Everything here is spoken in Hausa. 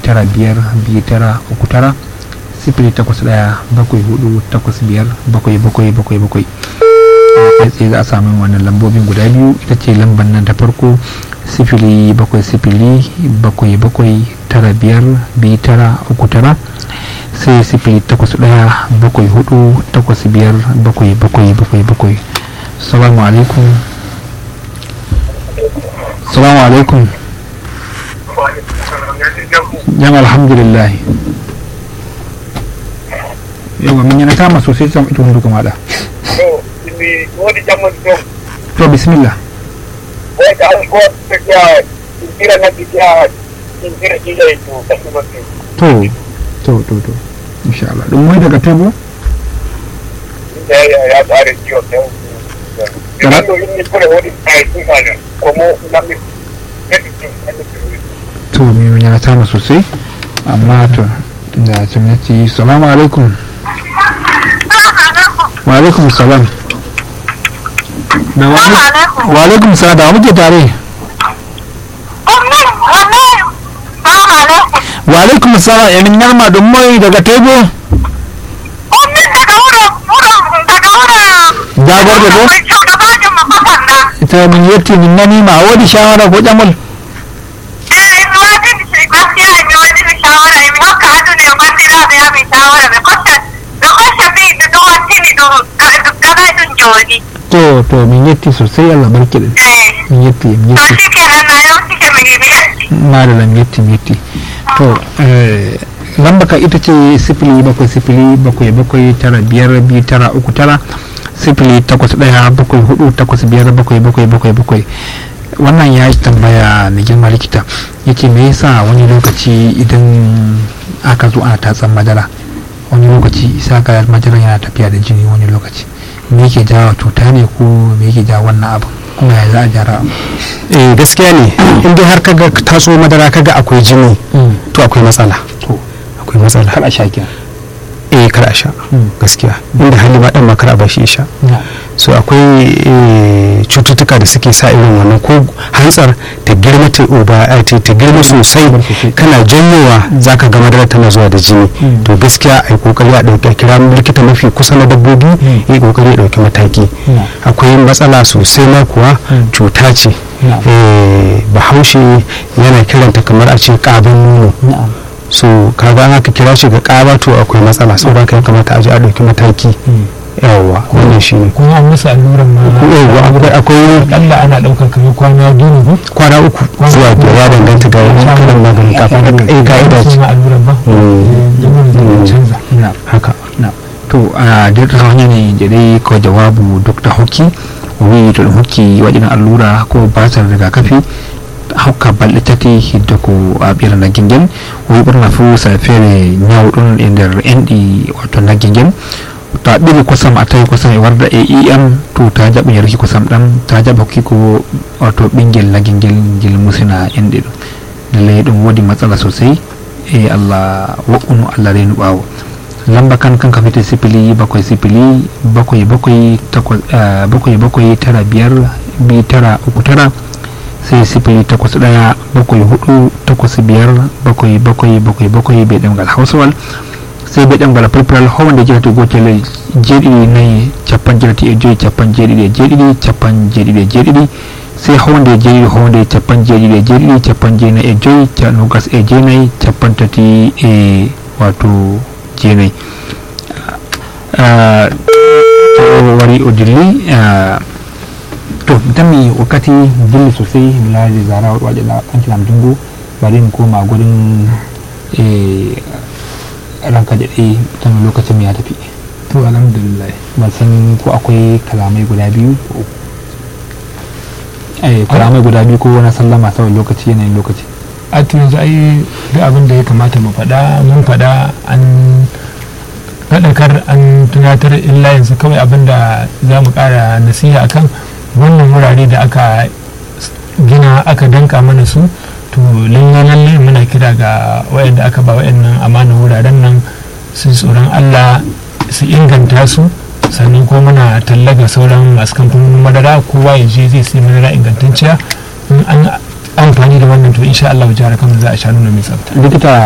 tara biyar biyu tara uku tara sifili takwas ɗaya bakwai hudu takwas biyar bakwai bakwai bakwai bakwai kai tsaye za a samu wannan lambobin guda biyu ita ce lambar nan ta farko sifili bakwai sifili bakwai bakwai tara biyar biyu tara uku tara sai sifili takwas ɗaya bakwai hudu takwas biyar bakwai bakwai bakwai bakwai salamu alaikum salamu alaikum yan alhamdulillah yawa min yana kama sosai sam ita hundu kuma da wani jaman don to bismillah wai ka an ko ta kiya kira na kiya kira kila to kasu ba to to to to insha Allah don mai daga tebo ya ya ya tsare kiyo da Kana- Kana yin ni kure wani ai sun kana kuma na mi to min yana kama sosai amma to da gwamnati salamu alaikum wa alaikum salam da wani wa alaikum salam da wa muke tare wa alaikum salam ya min yarma don mai daga tebo jagor da bo ita min yetti min nani ma wodi shawara ko jamal to to min yetti sosai Allah barki da min yetti min yetti na da lam yetti min yetti to eh, lamba ka ita ce sifili bakwai sifili bakwai bakwai tara biyar biyu tara uku tara sifili takwas ɗaya bakwai hudu takwas biyar bakwai bakwai bakwai bakwai wannan ya yi tambaya na girma likita yake me yasa wani lokaci idan aka zo ana tatsan madara wani lokaci isa ka madara yana tafiya da jini wani lokaci me yake jawo cuta ne ko me yake jawo wannan abu kuma ya za a gyara eh gaskiya ne in dai har kaga taso madara kaga akwai jini to akwai matsala to akwai matsala kar a sha kenan eh kar a sha gaskiya inda hali ma dan ma kar a bashi ya sha so akwai eh, cututtuka da suke sa irin wannan ko hantsar ta girma ta uba eh, ta ta girma sosai kana janyowa zaka ga madara tana zuwa da jini Mm. to gaskiya ai kokari a dauki a kira likita mafi kusa na dabbobi yi kokari ya dauki mataki Mm. akwai matsala sosai ma kuwa Mm. cuta ce Na'am. eh, bahaushe yana kiranta kamar a ce ƙaban nono na'am so kaga an aka kira shi ga ƙaba to akwai matsala saboda haka ya kamata a je a ɗauki mataki yawwa wannan shi ne kuma an musu alluran ma yawwa akwai akwai akalla ana ɗaukar kamar kwana biyu ne ko kwana uku zuwa biyar ya danganta ga wani kalan magani kafin da eh ka'ida ce ma alluran ba Mm. jama'a da Mm. canza na'am haka to a dirta hanya ne da dai ko jawabu dr hokki wi to hokki waɗin allura ko basar rigakafi hokka balɗitati hidda ko a ɓira na gingen wi ɓurna fu safere ñawɗum e nder enɗi wato na gingen to a ɓiri kosam a tawi kosam e warda e em to ta jaɓa yaruki kosam ɗam ta jaɓa hokki ko wato ɓingel na gingel ngel musina enɗe ɗum lallai ɗum woodi matsala sosai e allah wo'unu allah renu ɓaawo lamba kan kan kafete sifili bakwai sifili bakwai bakwai takwas eh, bakwai bakwai tara biyar biyu tara uku tara sai sifili takwas ɗaya bakwai hudu takwas biyar bakwai bakwai bakwai bakwai bai ɗemgal hausawal sai bai ɗemgal fulfural howande jirati gotele jeeɗiɗi nayi capan jirati e joyi capan jeeɗiɗi e jeeɗiɗi capan jeeɗiɗi e jeeɗiɗi sai howande jeeɗiɗi howande capan jeeɗiɗi e jeeɗiɗi capan jeenayi e joyi ca nogas e jeenayi capan tati e wato jeenayi Ah, to wari o dilli ah, to mi tammi wakkati dilli sosai mi laaji zara waɗi ɗankinam dungu bari mi koma gurin e ranka daɗe tan lokacin ya tafi to alhamdulillah ban san ko akwai kalamai guda biyu ko uku. eh kalamai guda biyu ko wani sallama saboda lokaci yanayin lokaci a to yanzu ai duk abin da ya kamata mu faɗa mun faɗa an faɗakar an tunatar illa yanzu kawai abin da za mu ƙara nasiha akan wannan wurare da aka gina aka danka mana su to lalle lalle muna kira ga wayanda aka ba wayannan amanar wuraren nan su ji tsoron Allah su inganta su sannan ko muna tallaga sauran masu kamfanonin madara kowa ya je zai sai madara ingantacciya in an amfani da wannan to insha Allah jihar Kano za a sha nuna mai tsafta likita